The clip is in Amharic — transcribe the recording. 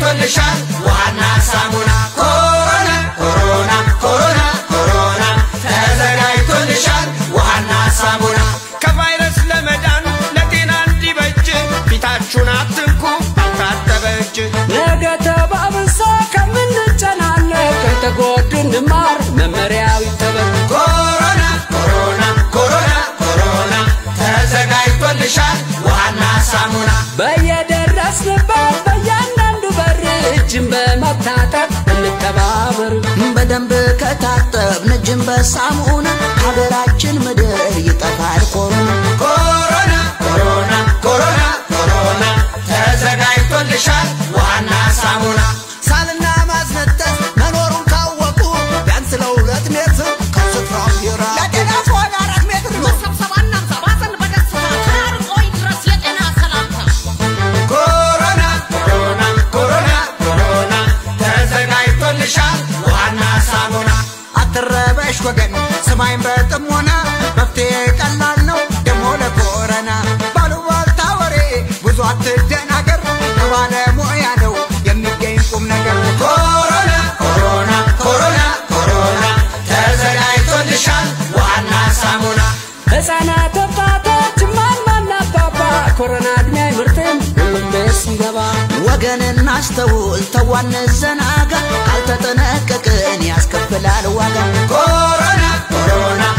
ተዘጋጅቶልሻል ውሃና ሳሙና ኮሮና ኮሮና ኮሮና ኮሮና ተዘጋጅቶልሻል ውሃና ሳሙና ከቫይረስ ለመዳን ለጤና እንዲበጅ ፊታችሁን አትንኩ ባልታጠበ እጅ ነገ ተባብሶ ከምንጨናነቅ ከተጎዱ እንማር መመሪያው ይጠበቅ። ኮሮና ኮሮና ኮሮና ኮሮና ተዘጋጅቶልሻል ውሃና ሳሙና በየደረስንበት በእያንዳንዱ በር እጅን በመታጠብ እንተባበር። በደንብ ከታጠብን እጅን በሳሙና ሀገራችን ምድር ይጠፋል ኮሮና ኮሮና ኮሮና ኮሮና ኮሮና ተዘጋጅቶልሻል ውሃና ሳሙና ሳልና ማስነጠስ መኖሩን ካወቁ ቢያንስ ለሁለት ሜትር ከስፍራው ይራቁ። ለጤና ከሆነ አራት ሜትር ነው። መሰብሰብ አናብዛ፣ ባዘን በደስታ ተራርቆ ይድረስ የጤና ሰላምታ። ኮሮና ኮሮና ኮሮና ኮሮና ተዘጋጅቶልሻል ውሃና ሳሙና አትረበሽ ወገን ስማይን በጥሞና መፍትሄ ቀላል ነው ደሞ ለኮረና ባሉባልታ ወሬ ብዙ አትደናገር ከባለሙያ ነው የሚገኝ ቁም ነገር ኮሮና ኮሮና ኮሮና ኮሮና ተዘጋጅቶልሻል ውሃና ሳሙና ሕፃናት ወጣቶች ማማና አባባ ኮሮና እድሜ አይምርትም ሁሉም ቤት ሲገባ ወገን እናስተውል ተዋን ዘናጋ ካልተጠነቀቅን ያስከፍላል ዋጋ ኮሮና ኮሮና